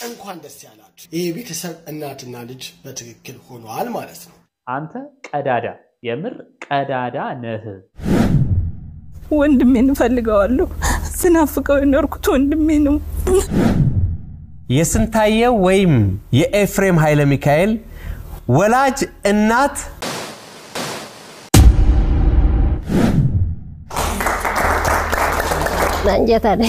እንኳን ደስ ያላችሁ። ይህ ቤተሰብ እናትና ልጅ በትክክል ሆኗል ማለት ነው። አንተ ቀዳዳ፣ የምር ቀዳዳ ነህ። ወንድሜን እፈልገዋለሁ። ስናፍቀው የኖርኩት ወንድሜ ነው። የስንታየው ወይም የኤፍሬም ኃይለ ሚካኤል ወላጅ እናት አንጀት አለ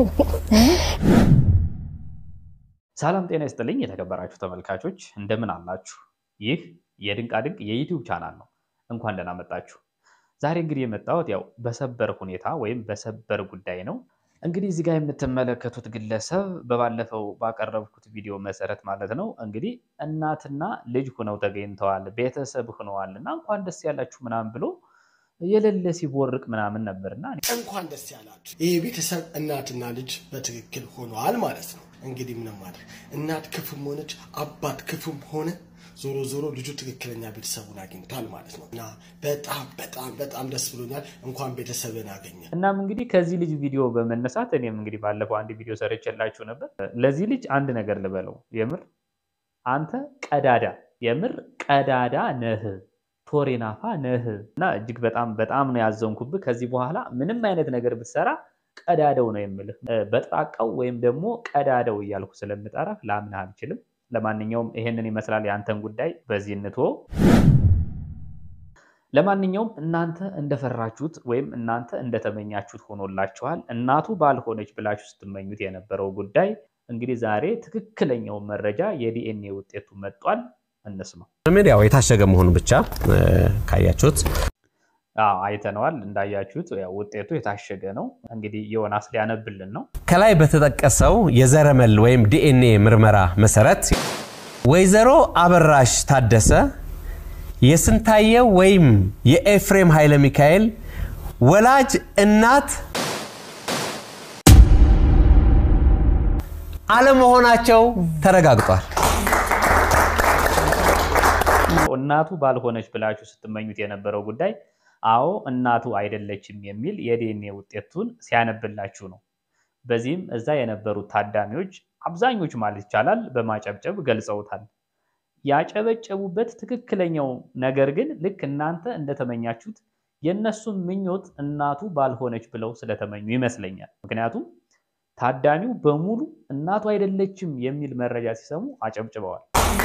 ሰላም ጤና ይስጥልኝ የተከበራችሁ ተመልካቾች እንደምን አላችሁ? ይህ የድንቃድንቅ የዩቲዩብ ቻናል ነው። እንኳን ደህና መጣችሁ። ዛሬ እንግዲህ የመጣሁት ያው በሰበር ሁኔታ ወይም በሰበር ጉዳይ ነው። እንግዲህ እዚህ ጋር የምትመለከቱት ግለሰብ በባለፈው ባቀረብኩት ቪዲዮ መሰረት ማለት ነው እንግዲህ እናትና ልጅ ሁነው ተገኝተዋል፣ ቤተሰብ ሁነዋል እና እንኳን ደስ ያላችሁ ምናምን ብሎ የሌለ ሲቦርቅ ምናምን ነበርና እንኳን ደስ ያላችሁ። ይህ ቤተሰብ እናትና ልጅ በትክክል ሆኗል ማለት ነው። እንግዲህ ምንም ማድረግ እናት ክፉም ሆነች አባት ክፉም ሆነ ዞሮ ዞሮ ልጁ ትክክለኛ ቤተሰቡን አግኝቷል ማለት ነው እና በጣም በጣም በጣም ደስ ብሎኛል። እንኳን ቤተሰብን አገኘ። እናም እንግዲህ ከዚህ ልጅ ቪዲዮ በመነሳት እኔም እንግዲህ ባለፈው አንድ ቪዲዮ ሰርቼላችሁ ነበር። ለዚህ ልጅ አንድ ነገር ልበለው፣ የምር አንተ ቀዳዳ፣ የምር ቀዳዳ ነህ፣ ቶሬናፋ ነህ እና እጅግ በጣም በጣም ነው ያዘንኩብህ። ከዚህ በኋላ ምንም አይነት ነገር ብትሰራ ቀዳደው ነው የምልህ። በጥራቃው ወይም ደግሞ ቀዳደው እያልኩ ስለምጠራ ላምንህ አልችልም። ለማንኛውም ይሄንን ይመስላል የአንተን ጉዳይ በዚህ እንትወው። ለማንኛውም እናንተ እንደፈራችሁት ወይም እናንተ እንደተመኛችሁት ሆኖላችኋል። እናቱ ባልሆነች ብላችሁ ስትመኙት የነበረው ጉዳይ እንግዲህ ዛሬ ትክክለኛው መረጃ የዲኤንኤ ውጤቱ መጧል። እንስማው። ምድ ያው የታሸገ መሆኑ ብቻ ካያችሁት አዎ አይተነዋል። እንዳያችሁት ያው ውጤቱ የታሸገ ነው። እንግዲህ ዮናስ ሊያነብልን ነው። ከላይ በተጠቀሰው የዘረመል ወይም ዲኤንኤ ምርመራ መሰረት ወይዘሮ አበራሽ ታደሰ የስንታየው ወይም የኤፍሬም ኃይለ ሚካኤል ወላጅ እናት አለመሆናቸው ተረጋግጧል። እናቱ ባልሆነች ብላችሁ ስትመኙት የነበረው ጉዳይ አዎ እናቱ አይደለችም የሚል የዲኤንኤ ውጤቱን ሲያነብላችሁ ነው። በዚህም እዛ የነበሩት ታዳሚዎች አብዛኞቹ ማለት ይቻላል በማጨብጨብ ገልጸውታል። ያጨበጨቡበት ትክክለኛው ነገር ግን ልክ እናንተ እንደተመኛችሁት የእነሱን ምኞት እናቱ ባልሆነች ብለው ስለተመኙ ይመስለኛል። ምክንያቱም ታዳሚው በሙሉ እናቱ አይደለችም የሚል መረጃ ሲሰሙ አጨብጭበዋል።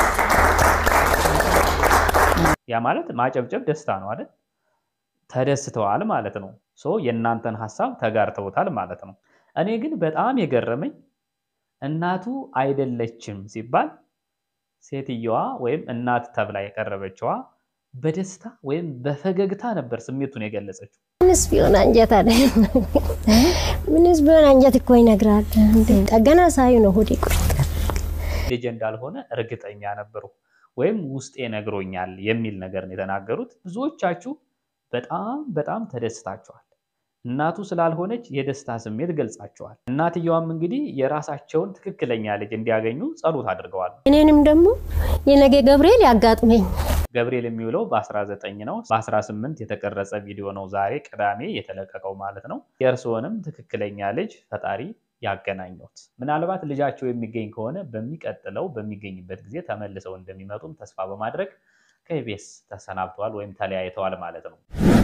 ያ ማለት ማጨብጨብ ደስታ ነው አይደል? ተደስተዋል ማለት ነው። ሶ የእናንተን ሀሳብ ተጋርተውታል ማለት ነው። እኔ ግን በጣም የገረመኝ እናቱ አይደለችም ሲባል ሴትየዋ ወይም እናት ተብላ የቀረበችዋ በደስታ ወይም በፈገግታ ነበር ስሜቱን የገለጸችው። ምንስ ቢሆን አንጀት አለ ምንስ ቢሆን አንጀት እኮ ይነግራል። ጠገና ሳዩ ነው ሆዴ ቁርጥ ልጅ እንዳልሆነ እርግጠኛ ነበሩ ወይም ውስጤ ነግሮኛል የሚል ነገር ነው የተናገሩት። ብዙዎቻችሁ በጣም በጣም ተደስታችኋል። እናቱ ስላልሆነች የደስታ ስሜት ገልጻቸዋል። እናትየዋም እንግዲህ የራሳቸውን ትክክለኛ ልጅ እንዲያገኙ ጸሎት አድርገዋል። እኔንም ደግሞ የነገ ገብርኤል ያጋጥመኝ። ገብርኤል የሚውለው በ19 ነው። በ18 የተቀረጸ ቪዲዮ ነው ዛሬ ቅዳሜ የተለቀቀው ማለት ነው። የእርስዎንም ትክክለኛ ልጅ ፈጣሪ ያገናኘት። ምናልባት ልጃቸው የሚገኝ ከሆነ በሚቀጥለው በሚገኝበት ጊዜ ተመልሰው እንደሚመጡም ተስፋ በማድረግ ከኢቢኤስ ተሰናብተዋል ወይም ተለያይተዋል ማለት ነው።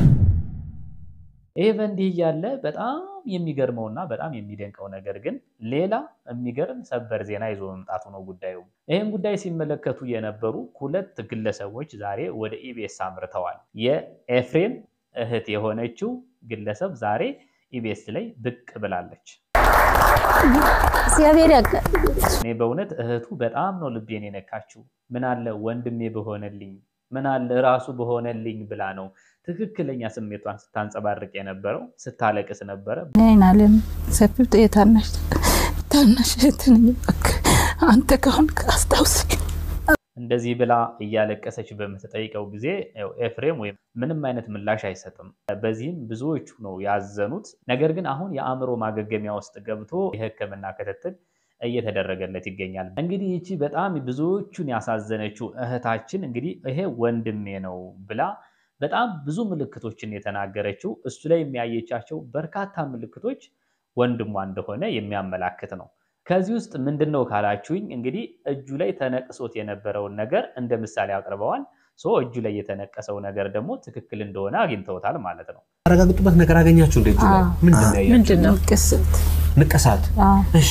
ይህ በእንዲህ እያለ በጣም የሚገርመውና በጣም የሚደንቀው ነገር ግን ሌላ የሚገርም ሰበር ዜና ይዞ መምጣቱ ነው ጉዳዩ። ይህን ጉዳይ ሲመለከቱ የነበሩ ሁለት ግለሰቦች ዛሬ ወደ ኢቢኤስ አምርተዋል። የኤፍሬም እህት የሆነችው ግለሰብ ዛሬ ኢቢኤስ ላይ ብቅ ብላለች። እግዚአብሔር ያጋ እኔ በእውነት እህቱ በጣም ነው ልቤን የነካችው። ምን አለ ወንድሜ በሆነልኝ፣ ምን አለ ራሱ በሆነልኝ ብላ ነው ትክክለኛ ስሜቷን ስታንጸባርቅ የነበረው። ስታለቅስ ነበረ። ይህን አለም ሰፊው የታናሽ ታናሽ እህት ነኝ። እባክህ አንተ ካሁን አስታውሰኝ። እንደዚህ ብላ እያለቀሰች በምትጠይቀው ጊዜ ያው ኤፍሬም ወይም ምንም አይነት ምላሽ አይሰጥም። በዚህም ብዙዎቹ ነው ያዘኑት። ነገር ግን አሁን የአእምሮ ማገገሚያ ውስጥ ገብቶ የሕክምና ክትትል እየተደረገለት ይገኛል። እንግዲህ ይቺ በጣም ብዙዎቹን ያሳዘነችው እህታችን እንግዲህ ይሄ ወንድሜ ነው ብላ በጣም ብዙ ምልክቶችን የተናገረችው እሱ ላይ የሚያየቻቸው በርካታ ምልክቶች ወንድሟ እንደሆነ የሚያመላክት ነው። ከዚህ ውስጥ ምንድን ነው ካላችሁኝ እንግዲህ እጁ ላይ ተነቅሶት የነበረውን ነገር እንደ ምሳሌ አቅርበዋል። ሶ እጁ ላይ የተነቀሰው ነገር ደግሞ ትክክል እንደሆነ አግኝተውታል ማለት ነው። ያረጋግጡበት ነገር አገኛችሁ እንደ እጁ ላይ አዎ። ምንድን ነው ያያችሁት? ምንድን ነው ቅስት? ንቅሳት አዎ። እሺ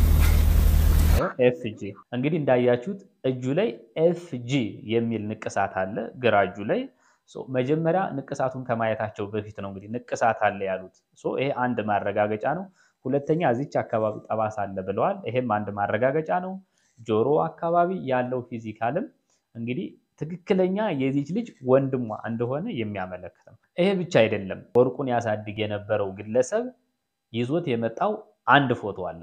ኤፍጂ እንግዲህ እንዳያችሁት እጁ ላይ ኤፍጂ የሚል ንቅሳት አለ ግራ እጁ ላይ። ሶ መጀመሪያ ንቅሳቱን ከማየታቸው በፊት ነው እንግዲህ ንቅሳት አለ ያሉት። ሶ ይሄ አንድ ማረጋገጫ ነው። ሁለተኛ እዚች አካባቢ ጠባሳ አለ ብለዋል። ይሄም አንድ ማረጋገጫ ነው። ጆሮ አካባቢ ያለው ፊዚካልም እንግዲህ ትክክለኛ የዚች ልጅ ወንድሟ እንደሆነ የሚያመለክት ነው። ይሄ ብቻ አይደለም። ወርቁን ያሳድግ የነበረው ግለሰብ ይዞት የመጣው አንድ ፎቶ አለ።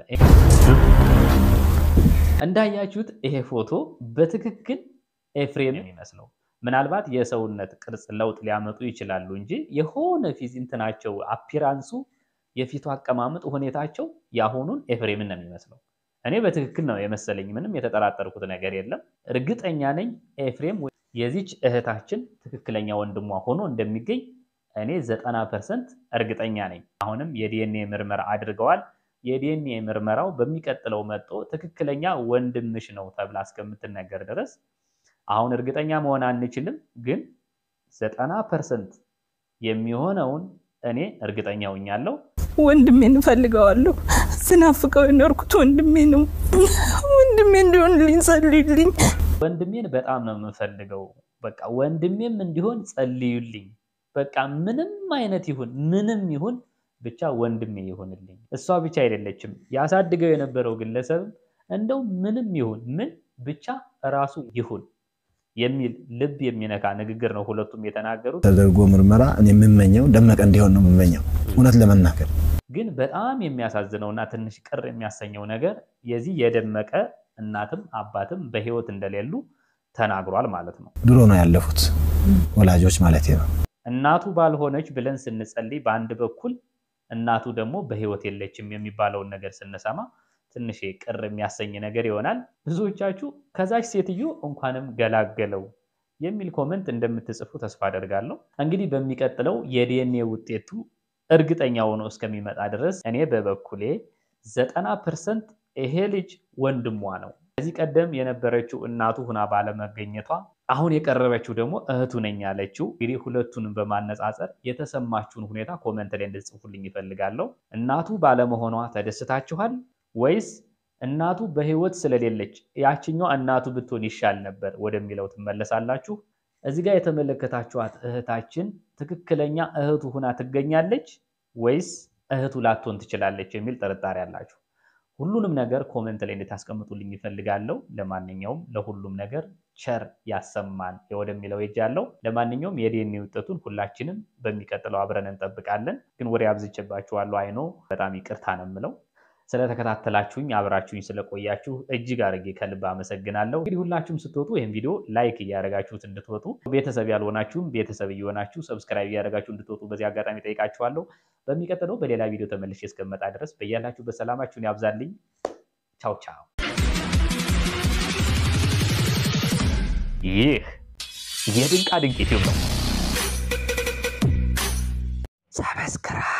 እንዳያችሁት ይሄ ፎቶ በትክክል ኤፍሬም የሚመስለው ምናልባት የሰውነት ቅርጽ ለውጥ ሊያመጡ ይችላሉ እንጂ የሆነ ፊዝ እንትናቸው አፒራንሱ፣ የፊቱ አቀማመጥ፣ ሁኔታቸው የአሁኑን ኤፍሬምን ነው የሚመስለው። እኔ በትክክል ነው የመሰለኝ። ምንም የተጠራጠርኩት ነገር የለም። እርግጠኛ ነኝ ኤፍሬም የዚች እህታችን ትክክለኛ ወንድሟ ሆኖ እንደሚገኝ እኔ ዘጠና ፐርሰንት እርግጠኛ ነኝ። አሁንም የዲኤንኤ ምርመራ አድርገዋል። የዲኤንኤ ምርመራው በሚቀጥለው መጥቶ ትክክለኛ ወንድምሽ ነው ተብላ እስከምትነገር ድረስ አሁን እርግጠኛ መሆን አንችልም፣ ግን ዘጠና ፐርሰንት የሚሆነውን እኔ እርግጠኛ ሆኛለሁ። ወንድሜን እፈልገዋለሁ። ስናፍቀው የኖርኩት ወንድሜ ነው። ወንድሜ እንዲሆንልኝ ጸልዩልኝ። ወንድሜን በጣም ነው የምፈልገው። በቃ ወንድሜም እንዲሆን ጸልዩልኝ። በቃ ምንም አይነት ይሁን ምንም ይሁን ብቻ ወንድሜ ይሁንልኝ። እሷ ብቻ አይደለችም ያሳድገው የነበረው ግለሰብም እንደው ምንም ይሁን ምን ብቻ ራሱ ይሁን የሚል ልብ የሚነካ ንግግር ነው ሁለቱም የተናገሩት። ተደርጎ ምርመራ እኔ የምመኘው ደመቀ እንዲሆን ነው የምመኘው እውነት ለመናገር ግን በጣም የሚያሳዝነውና ትንሽ ቅር የሚያሰኘው ነገር የዚህ የደመቀ እናትም አባትም በሕይወት እንደሌሉ ተናግሯል ማለት ነው። ድሮ ነው ያለፉት ወላጆች ማለት ነው። እናቱ ባልሆነች ብለን ስንጸልይ በአንድ በኩል እናቱ ደግሞ በሕይወት የለችም የሚባለውን ነገር ስንሰማ ትንሽ ቅር የሚያሰኝ ነገር ይሆናል። ብዙዎቻችሁ ከዛች ሴትዮ እንኳንም ገላገለው የሚል ኮመንት እንደምትጽፉ ተስፋ አደርጋለሁ። እንግዲህ በሚቀጥለው የዲኤንኤ ውጤቱ እርግጠኛ ሆኖ እስከሚመጣ ድረስ እኔ በበኩሌ ዘጠና ፐርሰንት ይሄ ልጅ ወንድሟ ነው። ከዚህ ቀደም የነበረችው እናቱ ሁና ባለመገኘቷ አሁን የቀረበችው ደግሞ እህቱ ነኝ ያለችው። እንግዲህ ሁለቱንም በማነጻጸር የተሰማችሁን ሁኔታ ኮመንት ላይ እንድትጽፉልኝ ይፈልጋለሁ። እናቱ ባለመሆኗ ተደስታችኋል ወይስ እናቱ በህይወት ስለሌለች ያችኛዋ እናቱ ብትሆን ይሻል ነበር ወደሚለው ትመለሳላችሁ። እዚህ ጋር የተመለከታችኋት እህታችን ትክክለኛ እህቱ ሁና ትገኛለች ወይስ እህቱ ላትሆን ትችላለች የሚል ጥርጣሬ አላችሁ። ሁሉንም ነገር ኮመንት ላይ እንድታስቀምጡልኝ ይፈልጋለሁ። ለማንኛውም ለሁሉም ነገር ቸር ያሰማን ወደሚለው ሄጃለሁ። ለማንኛውም የዲኤንኤ ውጤቱን ሁላችንም በሚቀጥለው አብረን እንጠብቃለን። ግን ወሬ አብዝቼባችኋለሁ። አይኖ በጣም ይቅርታ ነው የምለው። ስለተከታተላችሁኝ አብራችሁኝ ስለቆያችሁ እጅግ አድርጌ ከልብ አመሰግናለሁ። እንግዲህ ሁላችሁም ስትወጡ ይህን ቪዲዮ ላይክ እያደረጋችሁት እንድትወጡ፣ ቤተሰብ ያልሆናችሁም ቤተሰብ እየሆናችሁ ሰብስክራይብ እያደረጋችሁ እንድትወጡ በዚህ አጋጣሚ ጠይቃችኋለሁ። በሚቀጥለው በሌላ ቪዲዮ ተመልሼ እስከመጣ ድረስ በያላችሁ በሰላማችሁን ያብዛልኝ። ቻው ቻው። ይህ የድንቃ ድንቅ ዩቲዩብ ነው። ሰብስክራይብ